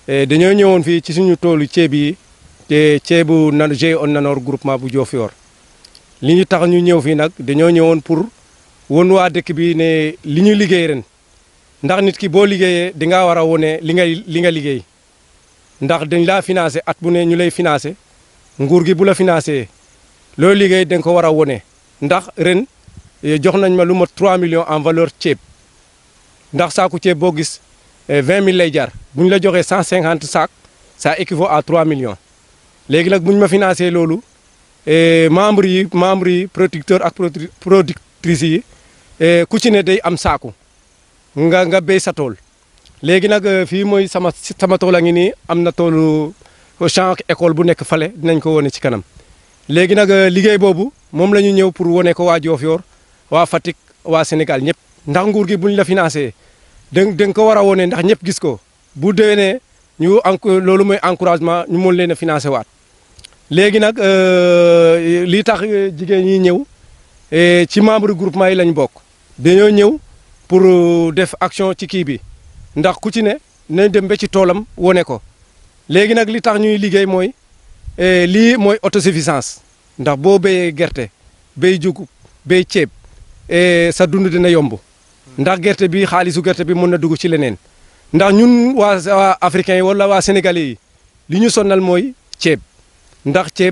dañoo ñëwoon fii ci suñu toolu ceeb yi te ceebu na GIE Nanor groupement bu Diofior li ñu tax ñu ñëw fii nag dañoo ñëwoon pour won waa dëkk bi ne li ñu liggéey ren ndax nit ki boo liggéeyee di nga war a wone li ngay li nga liggéey ndax dañ laa financé at bu ne ñu lay financé nguur gi bu la financé loolu liggéey da nga ko war a wone ndax ren jox nañ ma lu ma 3 millions en valeur ceeb ndax saaku ceeb boo gis 20 000 lay jar bu ñu la joxee 150 sacs ça équivaut à 3 millions léegi nag bu ñu ma financé loolu membres yi membres yi producteurs ak productrices yi ku ci ne day am saaku nga nga béy sa tool léegi nag fii mooy sama sama tool a ngi nii am na toolu champ école bu nekk fale dinañ ko wone ci kanam léegi nag liggéey boobu moom la ñu ñëw pour wone ko waa Diofior waa Fatick waa Sénégal ñëpp ndax nguur gi buñ la financé da nga ko war a wone ndax ñëpp gis ko bu déwénee ñu en loolu mooy encouragement ñu mën leen a financé waat léegi nag lii tax jigéen ñi ñëw ci membre groupement yi lañ bokk dañoo ñëw pour def action ci kii bi ndax ku ci ne nañ dem ba ci toolam wone ko léegi nag li tax ñuy liggéey mooy lii mooy autosuffisance ndax boo béyee gerte béy jugub béy ceeb sa dund dina yomb ndax gerte bi xaalisu gerte bi mën na dugg ci leneen ndax ñun waa waa africains yi wala waa sénégalais yi li ñu sonnal mooy ceeb ndax ceeb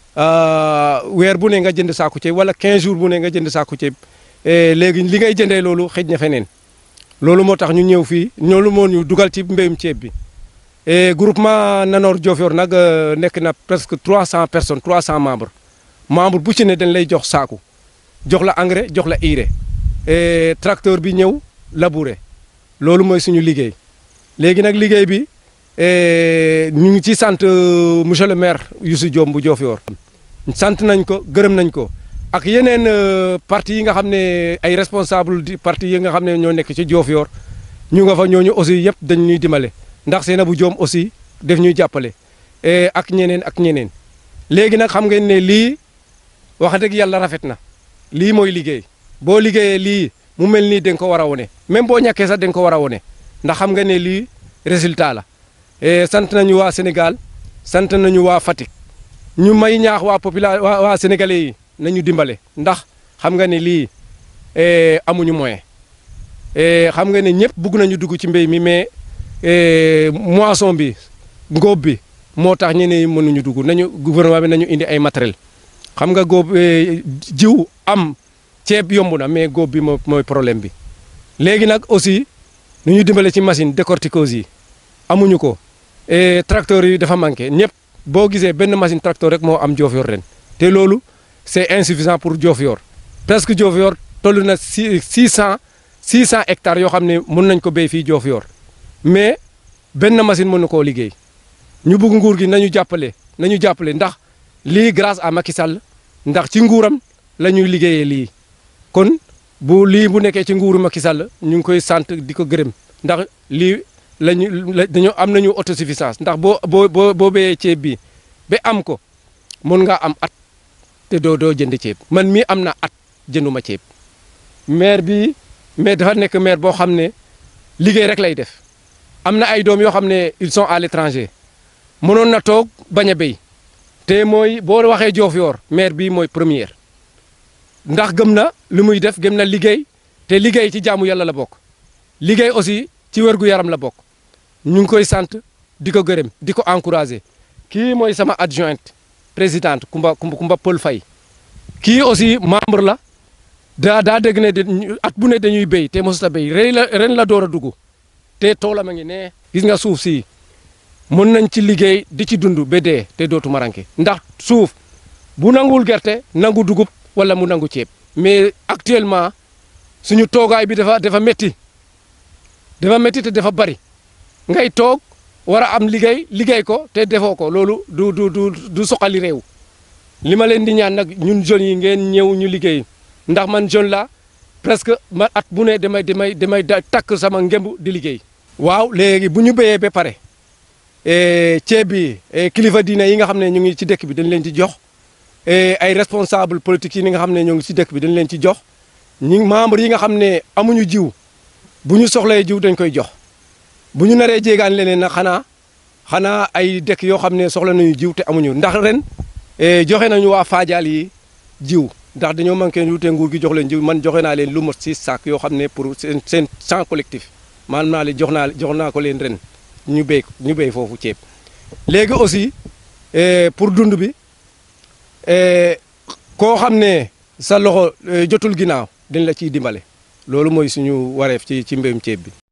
weer bu ne nga jënd saaku ceeb wala 15 jours bu ne nga jënd saaku ceeb léegi li ngay jëndee loolu xëj na feneen loolu moo tax ñu ñëw fii loolu moo ñu dugal ci mbéyum ceeb bi groupement Nanor Diofior nag nekk na presque 300 personnes 300 membres membre bu ci ne dañ lay jox saaku jox la engrais jox la urée tracteur bi ñëw labourer loolu mooy suñu liggéey léegi nag liggéey bi ñu ngi ci sant monsieur le maire Youssou Diom bu Diofior sant nañ ko gërëm nañ ko ak yeneen parti yi nga xam ne ay responsable di parti yi nga xam ne ñoo nekk ci Diofior ñu nga fa ñooñu aussi yëpp dañ ñuy dimbale ndax Seynabou Diom aussi def ñuy jàppale ak ñeneen ak ñeneen léegi nag xam ngeen ne lii wax dëgg yàlla rafet na lii mooy liggéey boo liggéeyee lii mu mel nii da nga ko war a wone même boo ñàkkee sax da nga ko war a wone ndax xam nga ne lii résultat la sant nañu waa Sénégal sant nañu waa Fatick ñu may ñaax waa population waa waa sénégalais yi nañu dimbale ndax xam nga ne lii amuñu moyen xam nga ne ñëpp bugg nañu dugg ci mbéy mi mais moisson bi ngóob bi moo tax ñeneen ñi mënuñu dugg nañu gouvernement bi nañu indi ay matériel xam nga góob jiw am ceeb yomb na mais góob bi mooy problème bi léegi nag aussi nu ñu dimbale ci machine décortiqueuse yi amuñu ko tracteur yi dafa manqué ñëpp boo gisee benn machine tracteur rek moo am Diofior ren te loolu c'est insuffisant pour Diofior presque Diofior toll na six six cent six cent hectares yoo xam ne mën nañ ko béy fii Diofior mais benn machine mën na koo liggéey ñu bugg nguur gi nañu jàppale nañu jàppale ndax lii grâce à Macky Sall ndax ci nguuram la ñuy liggéeyee lii kon bu lii bu nekkee ci nguuru Macky Sall ñu ngi koy sant di ko gërëm ndax lii lañu la dañoo am nañu autosuffisance ndax boo boo boo boo béyee ceeb bi ba am ko mën ngaa am at te doo doo jënd ceeb man mii am na at jënduma ceeb maire bi mais dafa nekk maire boo xam ne liggéey rek lay def am na ay doom yoo xam ne ils sont à l'étranger mënoon na toog bañ a béy te mooy boo waxee Diofior maire bi mooy première ndax gëm na li muy def gëm na liggéey te liggéey ci jaamu yàlla la bokk liggéey aussi ci wérgu yaram la bokk ñu ngi koy sant di ko gërëm di ko encourager kii mooy sama adjointe présidente Kumba Kumba Paul Faye kii aussi membre la daa daa dégg ne at bu ne dañuy béy te mosut a béy ren la ren la door a dugg te toolam a ngi ne gis nga suuf si mën nañ ci liggéey di ci dund ba dee te dootu maranke ndax suuf bu nanguwul gerte nangu dugub wala mu nangu ceeb mais actuellement suñu toogaay bi dafa dafa métti dafa métti te dafa bari ngay toog war a am liggéey liggéey ko te defoo ko loolu du du du du soxali réew li ma leen di ñaan nag ñun jeunes yi ngeen ñëw ñu liggéey ndax man jeune la presque ma at bu ne damay damay damay takk sama ngemb di liggéey. waaw léegi bu ñu béyee ba pare ceeb bi kilifa diine yi nga xam ne ñu ngi ci dëkk bi dañ leen ci jox ay responsable politique yi nga xam ne ñoo ngi ci dëkk bi dañ leen ci jox ñi membre yi nga xam ne amuñu jiw bu ñu soxlee jiw dañ koy jox bu ñu naree jéegaan leneen nag xanaa xanaa ay dëkk yoo xam ne soxla nañu jiw te amuñu ndax ren joxe nañu waa Fadial yi jiw ndax dañoo manqué lu te nguur gi jox leen jiw man joxe naa leen lu mot six sacs yoo xam ne pour seen seen champ collectif maanaam naa leen jox naa jox naa ko leen ren ñu béy ñu béy foofu ceeb léegi aussi pour dund bi koo xam ne sa loxo jotul ginnaaw dañ la ciy dimbale loolu mooy suñu wareef ci ci mbéyum ceeb bi